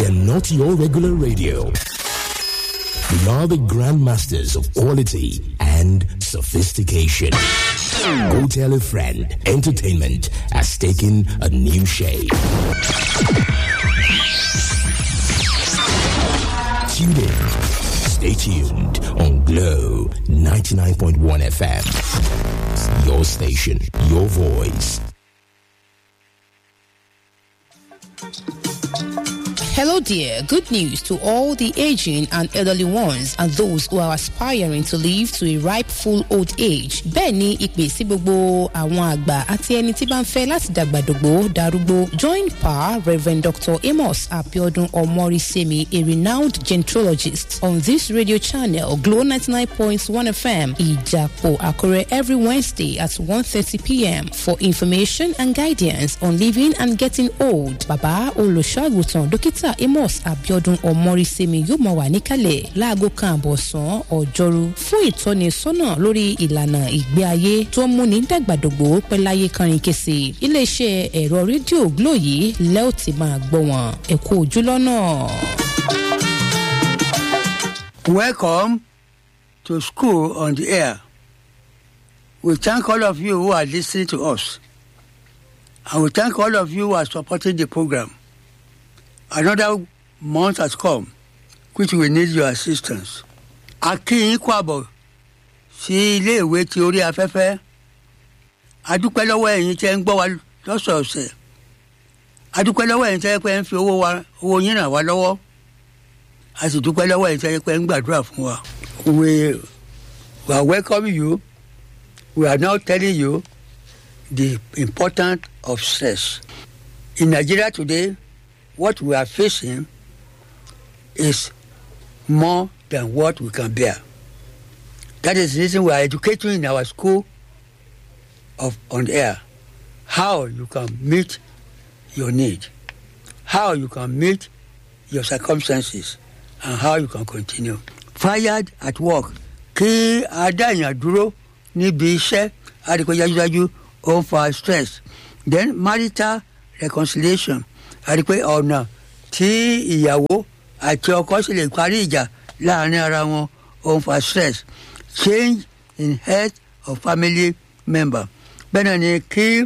We are not your regular radio. We are the grandmasters of quality and sophistication. Go tell a friend. Entertainment has taken a new shape. Tune in. Stay tuned on Glow 99.1 FM. Your station, your voice. Hello, dear. Good news to all the aging and elderly ones and those who are aspiring to live to a ripe full old age. Bẹ́ẹ̀ ni ìpè sí gbogbo àwọn àgbà àti ẹni tí bá ń fẹ́ láti dàgbàdògbò darúgbó. Join Pa Rev. Dr. Amos Abiodun Omorisemi, a renowned gentrologist, on this radio channel, Glow 99.1 FM, Ijapo Akure, every Wednesday at 1.30 p.m. for information and guidance on living and getting old. Bàbá olùṣọ́àgùtàn dókítà amos abiodun ọmọrísẹmi yóò máa wà níkàlẹ̀ láago kan àbọ̀sán ọjọ́rú fún ìtọ́nisọ́nà lórí ìlànà ìgbé ayé tó ń múni dàgbàdògbò pẹ́láyé kánrin kése iléeṣẹ́ ẹ̀rọ rédíò glo yìí lẹ́ ò ti máa gbọ́ wọn ẹ̀kú ojú lọ́nà. Welcome to school on the air. We thank all of you who are listening to us. And we thank all of you who are supporting the program. Another month has come, which will need your assistance. A kí yín kú àbọ̀ sí iléèwé ti orí afẹ́fẹ́. A dúpẹ́ lọ́wọ́ ẹ̀yin tẹ́ ń gbọ́ wa lọ́sọ̀ọ̀sẹ̀. A dúpẹ́ lọ́wọ́ ẹ̀yin tẹ́ pẹ́ ń fi owó wa owó yín ràn wá lọ́wọ́. A sì dúpẹ́ lọ́wọ́ ẹ̀yin tẹ́ pẹ́ ń gbàdúrà fún wa. We, we are welcoming you. We are now telling you the importance of stress. In Nigeria today, what we are facing is more than what we can bear. That is the reason we are educating in our school of on air how you can meet your need, how you can meet your circumstances, and how you can continue. Fired at work kí adáyàn dúró níbi iṣẹ́ àdìpọ̀ yájúyájú ó ń fa stress. Then marital reconciliation àdìpọ̀ ọ̀nà tí ìyàwó àti ọkọ sì lè parí ìjà láàrin ara wọn ó ń fa stress. Change in health of family member. Bẹ́ẹ̀ náà ni kí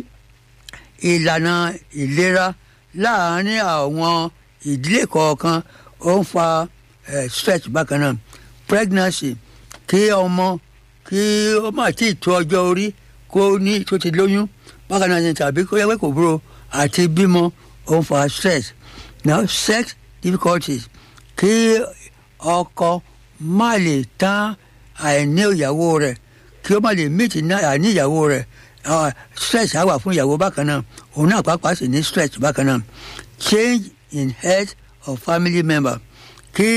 ìlànà ìlera láàrin àwọn ìdílé kọ̀ọ̀kan ó ń fa eh, stress bákan náà. Pregnancy kí ọmọ kí ó má tí ì tó ọjọ́ orí kó ní tó ti lóyún bákan náà ni tàbí kó yẹ pé kò búrò àti bímọ ó ń fa stress now sex difficulties kí ọkọ má lè tán àìní ìyàwó rẹ̀ kí ó má lè meet àìní ìyàwó rẹ̀ uh, stress á wà fún ìyàwó bákan náà òun náà pàápàá sì ní stress bákan náà change in health of family member kí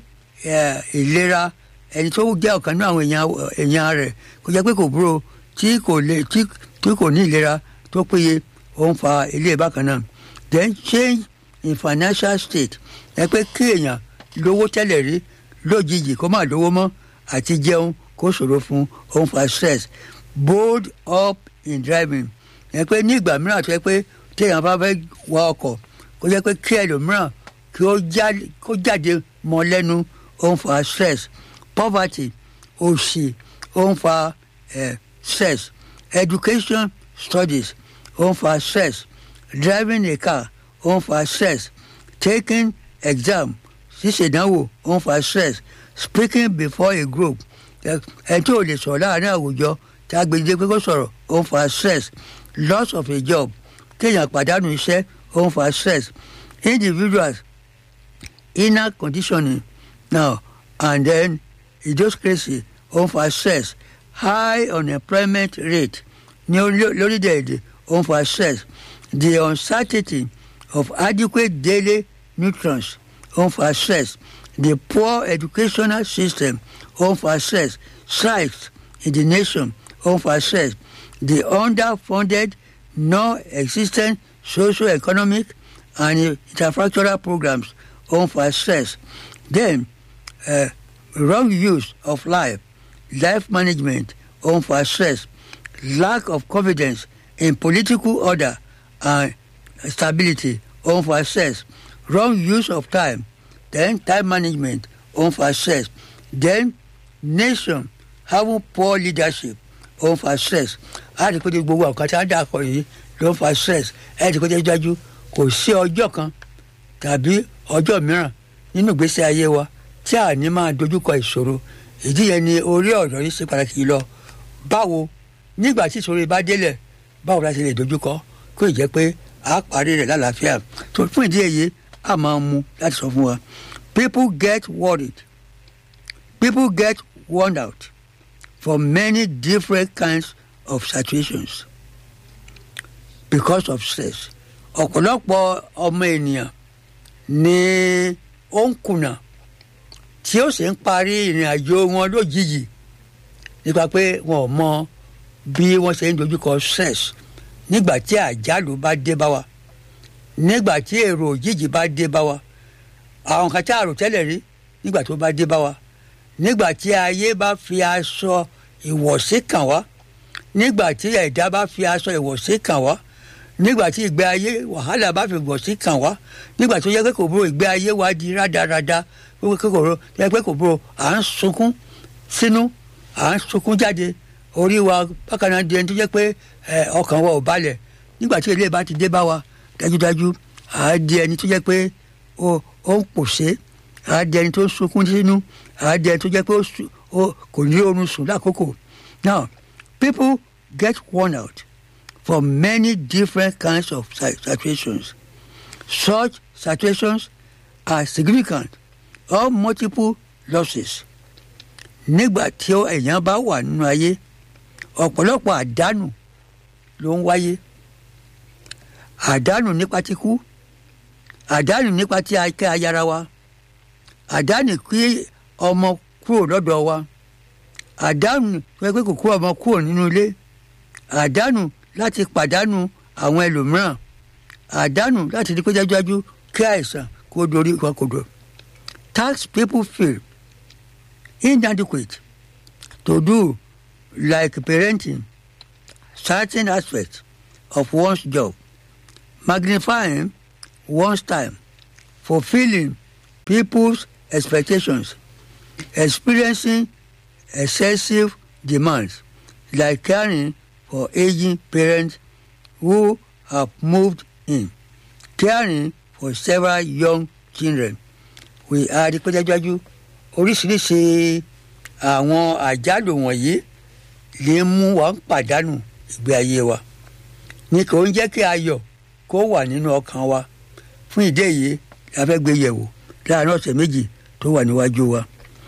ìlera ẹni tó jẹ́ ọ̀kan náà àwọn èèyàn rẹ̀ kó jẹ́ pé kò búrò tí kò lè tí kò ní ìlera tó péye ó ń fa ilé bákan náà then change in financial state ẹ pé kí èèyàn lówó tẹ́lẹ̀ rí lójijì kó má lówó mọ́ àti jẹun kó ṣòro fún ó ń fa stress bold up in driving ẹ pé ní ìgbà mìíràn tó yẹ pé téèyàn bá fẹ́ wa ọkọ̀ kó jẹ́ pé kí ẹlòmíràn kí ó jáde mọ́ lẹ́nu ó ń fa stress poverty òṣì ó ń fa eh, stress education studies ó ń fa stress driving a car ó ń fa stress taking exam ṣíṣèdánwò ó ń fa stress speaking before a group ẹ tí ò lè sọ̀rọ̀ láàrin àwùjọ tí a gbèdé pé kó sọ̀rọ̀ ó ń fa stress loss of a job kéèyàn pàdánù iṣẹ́ ó ń fa stress individuals inner conditioning now and then idiocracy ó ń fa stress high unemployment rate ní lórílẹ̀‐èdè ó ń fa stress the uncertainty of adequate daily nutrients ó ń fa stress the poor educational system ó ń fa stress strikes in the nation ó ń fa stress the underfunded non-existent socio-economic and infrastructural programs ó ń fa stress then uh, wrong use of life life management ó ń fa stress lack of confidence in political order and stability ó ń fa stress wrong use of time then time management ó ń fa stress then nation having poor leadership ó ń fa stress á rí i pé ní gbogbo àwọn kan tí wọ́n dà kọ yìí ló ń fa stress ẹ̀ ẹ́ ti kó jẹ́ dájú kò sí ọjọ́ kan tàbí ọjọ́ mìíràn nínú ìgbésí ayé wa tí a ní máa dojúkọ ìṣòro ìdí yẹn ni orí ọ̀rọ̀ yìí ṣe pàtàkì lọ báwo nígbà tí ìṣòro yìí bá délẹ̀ báwo la ṣe lè dojúkọ kó ì jẹ́ pé a parí rẹ̀ lálàáfíà tó fún ìdí èyí a máa mú láti sọ fún wa people get worried people get worn out from many different kinds of situations because of stress ọ̀pọ̀lọpọ̀ ọmọ ènìyàn ni ó ń kùnà tí ó sì ń parí ìrìn àjò wọn lójijì nípa pé wọn ò mọ bí wọ́n ṣe ń dojúkọ stress nígbà tí àjálù bá dé bá wa nígbà tí èrò òjijì bá dé bá wa àwọn kan tí a rò tẹ́lẹ̀ rí nígbà tó bá dé bá wa nígbà tí ayé bá fi aṣọ ìwọ̀sí kàn wá nígbà tí ẹ̀dá bá fi aṣọ ìwọ̀sí kàn wá nígbà tí ìgbé ayé wàhálà bá fi ìwọ̀sí kàn wá nígbà tó yẹ pé kò búrò ìgbé ayé wa di rádaràda pé kòkòrò yẹ pé kò búrò à ń sunkún sínú à ń sunkún jáde orí wa bákan náà di ẹni tó jẹ́ pé ọkàn wa ò balẹ̀ nígbà tí ilé bá ti dé bá wa dájúdájú à á di ẹni tó jẹ́ pé ó ń pòṣé à á di ẹni tó ń sunkún sínú à á di ẹni tó jẹ́ pé kò ní oorun sùn lákòókò now people get worn out from many different kinds of situations such situations are significant or multiple losses nígbà tí èèyàn bá wà nínú ayé ọ̀pọ̀lọpọ̀ àdánù ló ń wáyé àdánù nípa ti kú àdánù nípa ti akẹ́ ayára wa àdánù kí ọmọ kúrò lọ́dọ̀ wa àdánù pé kò kú ọmọ kúrò nínú ilé àdánù láti pàdánù àwọn ẹlòmíràn àdánù láti di pé jájú kí àìsàn kó dorí wa kodò tax people feel inadequate to do like parenting certain aspects of one's job magnifying one's time fulfilling people's expectations experiencing excessive demands like caring for aging parents who have moved in caring for several young children we are the pẹ́jájú oríṣiríṣi àwọn àjálù wọ̀nyí lè mú wa pàdánù ìgbé ayé wa ní kò ń jẹ́ kí ayọ̀ kó wà nínú ọkàn wa fún ìdí èyí la fẹ́ gbé yẹ̀wò láàárín ọ̀sẹ̀ méjì tó wà níwájú wa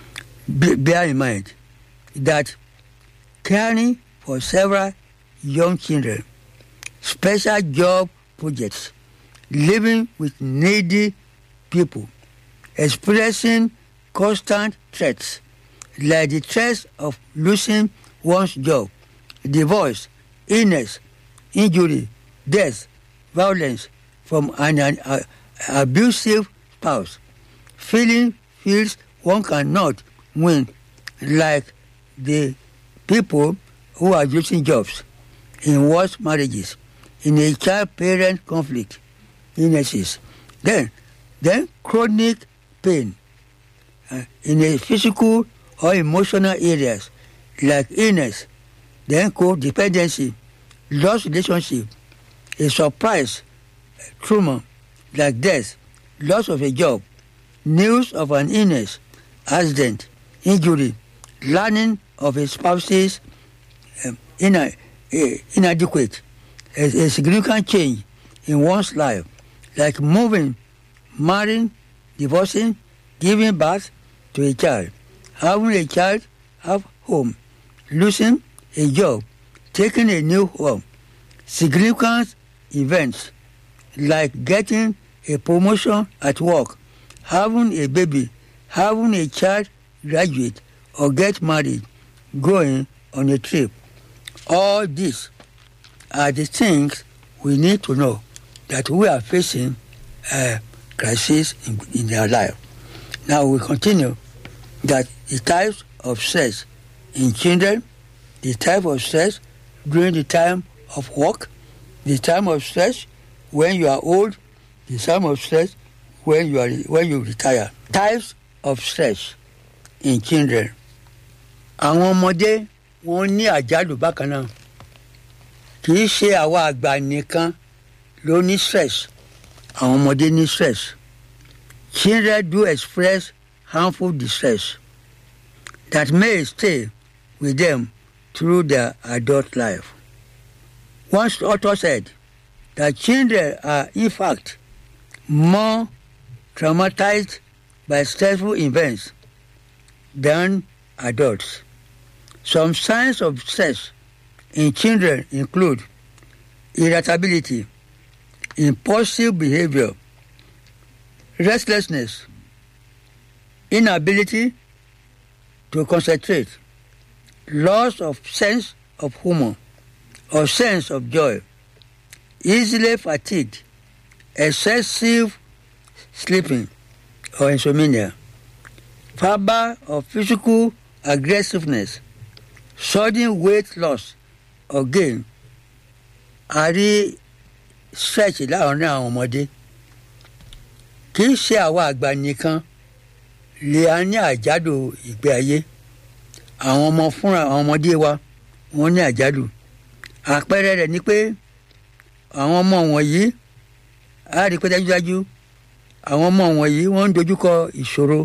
bear in mind that caring for several young children special job projects living with needy people experiencing constant threats like the threats of losing one's job divorce illness injury death violence from an, an uh, abusive spouse feeling feels one cannot win like the people who are losing jobs in worse marriages in a child parent conflict illnesses then then chronic pain uh, in a physical or emotional areas like illness then codependency lost relationship a surprise trauma like death loss of a job news of an illness accident injury learning of a spouse's um, ina, uh, inadequate a, a significant change in one's life like moving marrying divorcing giving birth to a child having a child have home losing a job taking a new home significant events like getting a promotion at work having a baby having a child graduate or get married going on a trip all these are the things we need to know that we are facing a crisis in, in their life now we continue that the types of stress in children the type of stress during the time of work the time of stress when you are old the time of stress when you are when you retire. Types of stress in children. Àwọn ọmọdé wọ́n ní àjálù bákan náà. Kì í ṣe àwa àgbà nìkan ló ní stress. Àwọn ọmọdé ní stress. Children do express harmful distress that may stay with them through their adult life. One author said that children are, in fact, more traumatized by stressful events than adults. Some signs of stress in children include irritability, impulsive behavior, restlessness, inability to concentrate, loss of sense of humor or sense of joy, easily fatigued, excessive sleeping or insomnia, verbal or physical aggressiveness, sudden weight loss or gain, àrí stretch láàárín àwọn ọmọdé kì í ṣe àwa àgbà nìkan lè a ní àjálù ìgbé ayé àwọn ọmọ fúnra àwọn ọmọdé wa wọ́n ní àjálù àpẹẹrẹ rẹ̀ ni pé àwọn ọmọ wọ̀nyí á rí pé dájúdájú àwọn ọmọ wọ̀nyí wọ́n ń dojúkọ ìṣòro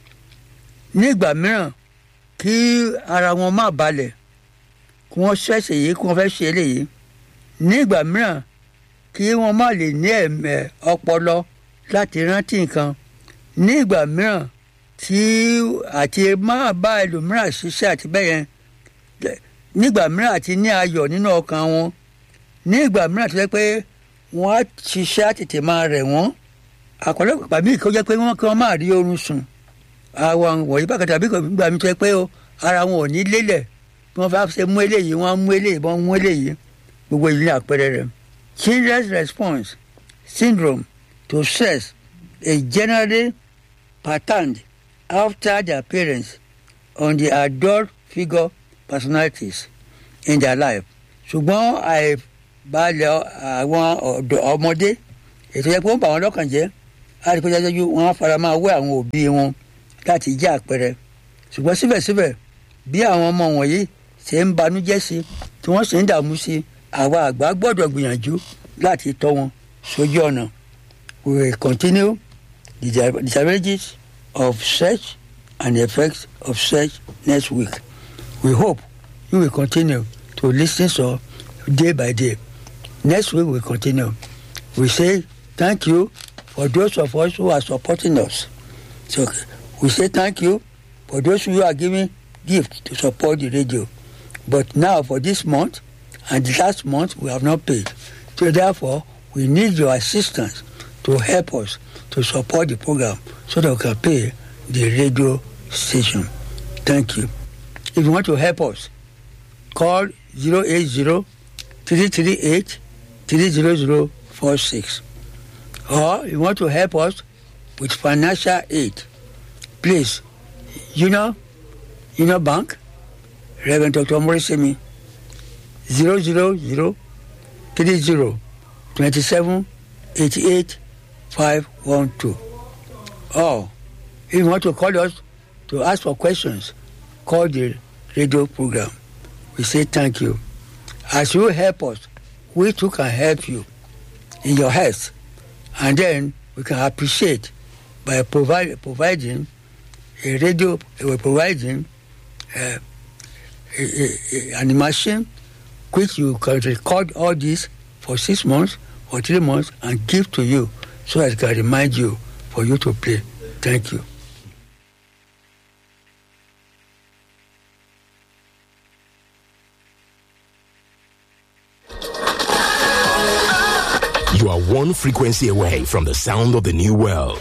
nígbà mìíràn kí ara wọn má balẹ̀ kí wọ́n ṣẹ̀ṣẹ̀ yìí kí wọ́n fẹ́ ṣe eléyìí nígbà mìíràn kí wọ́n má lè ní ẹ̀mẹ̀ ọpọlọ láti rántí nǹkan nígbà mìíràn tí àti máa bá ẹlòmíràn ṣiṣẹ́ àti bẹ́ẹ̀ yẹn nígbà mìíràn àti ní ayọ̀ nínú ọkàn wọn nígbà mìíràn tó jẹ́ pé wọ́n á ṣiṣẹ́ àtètè máa rẹ̀ wọ́n àpọ̀lọpọ̀ pàmí kó jẹ́ pé wọ́n kí wọ́n máa rí oorun sùn àwọn wọ̀nyí bákan tàbí gbà mí tó jẹ́ pé ara wọn ò ní lélẹ̀ bí wọ́n fẹ́ ṣe mú eléyìí wọ́n á mú eléyìí wọ́n mú eléyìí gbogbo ìlú àpẹẹrẹ rẹ̀ children's response syndrome to stress is generally patterned after their parents on the adult figure personalities in their life. ṣùgbọ́n àìbalẹ̀ àwọn ọmọdé ètò yẹ pé wọ́n bá wọn lọ́kàn jẹ́ àdìpẹ́jájú wọn á fara máa wẹ́ àwọn òbí wọn láti jẹ́ àpẹẹrẹ. ṣùgbọ́n síbẹ̀síbẹ̀ bí àwọn ọmọ wọ̀nyí ṣe ń banújẹ́ sí tí wọ́n sì ń dààmú sí àwa àgbà gbọ́dọ̀ gbìyànjú láti tọ́ wọn sójú ọ̀nà. we will continue the disadvantages of search and the effects of search next week. We hope you will continue to listen so day by day. Next week we continue. We say thank you for those of us who are supporting us. So we say thank you for those who are giving gifts to support the radio. But now for this month and the last month we have not paid. So therefore we need your assistance to help us to support the program so that we can pay the radio station. Thank you. If you want to help us, call 080 338 30046. Or if you want to help us with financial aid, please, you know, you know, bank, Reverend Dr. Morisemi, 000 30 27 88 512. Or if you want to call us to ask for questions, call the radio program. We say thank you. As you help us, we too can help you in your health. And then we can appreciate by provide, providing a radio, we're providing uh, a, a, a, an machine which you can record all this for six months or three months and give to you so as can remind you for you to play. Thank you. You are one frequency away from the sound of the new world.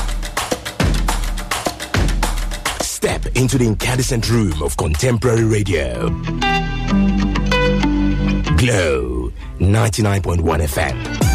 Step into the incandescent room of contemporary radio. Glow 99.1 FM.